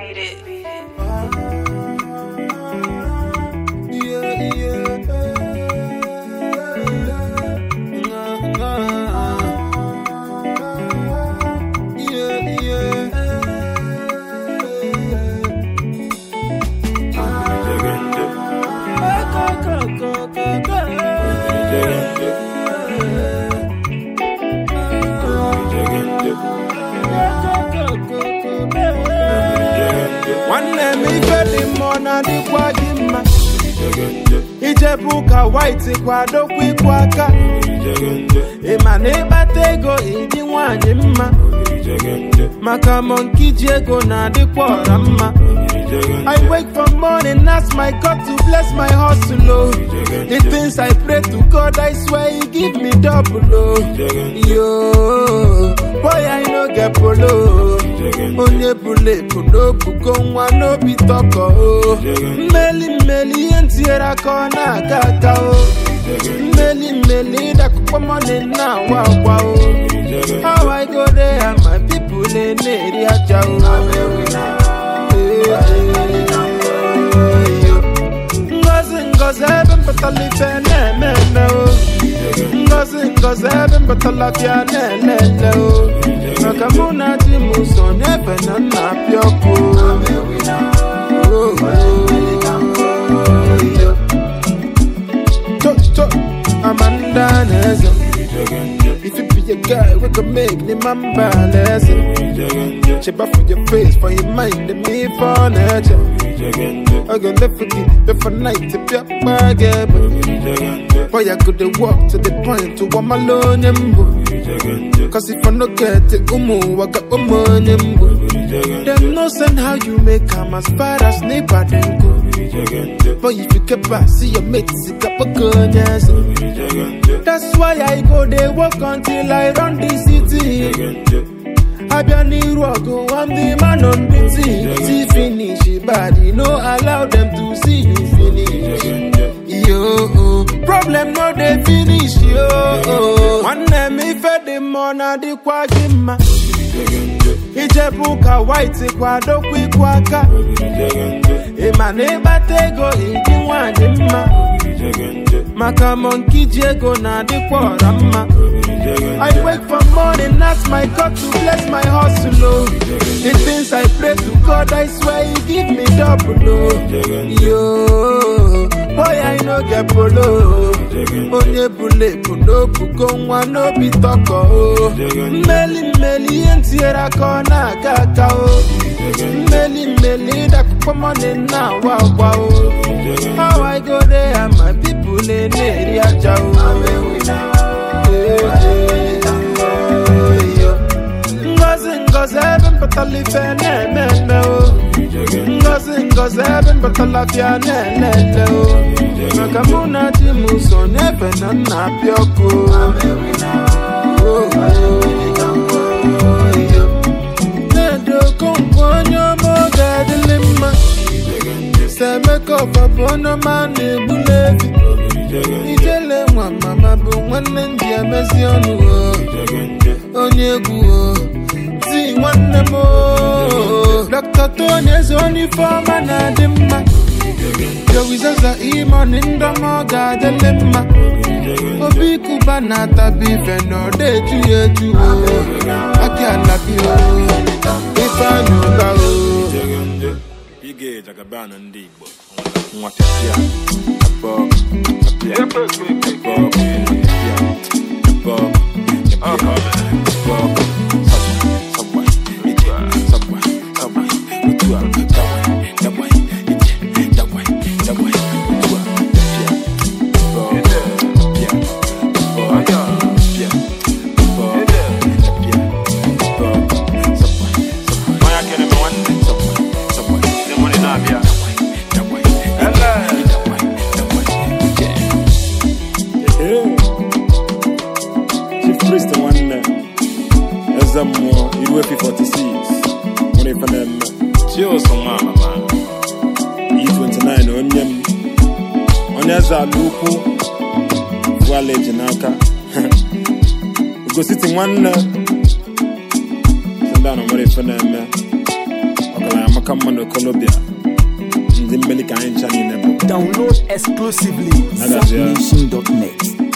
Beat it. Yeah, yeah. Yeah, nwanne m ife dị mma ọ na-adịkwa gị mma ijebu ụka white kwadokwa ịkwụ aka ịma na ịkpata ego ịdị nwanyị mma maka monki ji ego na-adịkwa ọra mma I wake from morning, ask my God to bless my hustle. Oh. The things I pray to God, I swear He give me double. Oh. Yo, boy, I no get polo. Onye bule puno bugo nwa no be toko. Oh. Mmeli mmeli ihe ntinyere aka ọ na-aga aga. Oh. Mmeli mmeli dakụkpọ money na awa awa. Oh. How I go there and my people na-eri aja. Oh. Ngozi ngozi ebe mpụtara ife na-eme eme o Ngozi ngozi ebe mpụtara bịa na-elele o Maka mụ na di m so n'ebe na nna apịa ọkụ Oh, Cho cho Amanda na-eze If you be a guy, we can make the man balance. Cheba for your face, for your mind, and me for nature. I go left for the left for night to be up my game. Boy, I could walk to the point to one alone. Cause if I no get it, umu, I got my money. Them no send how you make come as far as neighbor then go. But if you keep back, see your mates, it up a gun, yes. That's why I go they walk until I run the city. Abia n'iru ọgụ, I'm the man on the team. See finish, body, no allow them to see you finish. Yo, problem no dey finish, yo. Nwanne m ife dị mma ọ na-adịkwa gị mma. Ijebu ụka white kwadokwa ịkwụ aka. Ịma na ịkpata ego ịdị nwanyị mma. Maka monki ji ego na-adịkwa ọra mma. I wake from morning, ask my God to bless my hustle. Oh. The things I pray to God, I swear He give me double. Oh. Yo, boy, I no get polo. Onye bule puno bugo nwa no be toko. Oh. Mmeli mmeli ihe ntinyere aka ọ na-aga aga. Oh. Mmeli mmeli dakụkpọ money na awa awa. Oh. How I go there and my people na-eri aja. Oh. Ngozi ngozi ebe mpụtara ife na-eme eme o Ngozi ngozi ebe mpụtara bịa na-elele o Maka mụ na di m so n'ebe na nna apịa ọkụ Na-edo okonkwo onye ọma oge adịlị mma Semeka ọbabụ onye ọma na-egbuli efi Ijele nwa mama bụ nwanne ndị emezi ọnụ o onye egwu o ti nwanne m o Dr. Tony eze onye ifeọma na-adị mma Jowizaza imoni ndọma ọ ga-adịlị mma obi kuba na-atabi ife na ọ na-eju ya eju o aki alabi o ife anya ụba o Ige jagabana ndị Igbo nwa pịapịa abọ pịapịa abọ pịapịa abọ pịapịa abọ sabwa ije sabwa sabwa otu a dawa dawa ije dawa dawa otu a pịapịa abọ pịapịa abọ pịapịa abọ pịapịa abọ sabwa sabwa Onye akịrị m nwanne sabwa sabwa ndị mụrụ na-abịa dawa dawa dawa dawa ije Chief Priest nwanne eze mmụọ iru efi 46 nwere ife na-eme Chioso nwa mama E29 onye m onye eze ala ukwu vuala eji n'aka ugositi nwanne si ndị a na nwere ife na-eme ọgaranya maka ọka mma na Colombia ndị mmeli ka anyị ncha niile bụ Download exclusively Agazie. ZapNation.net.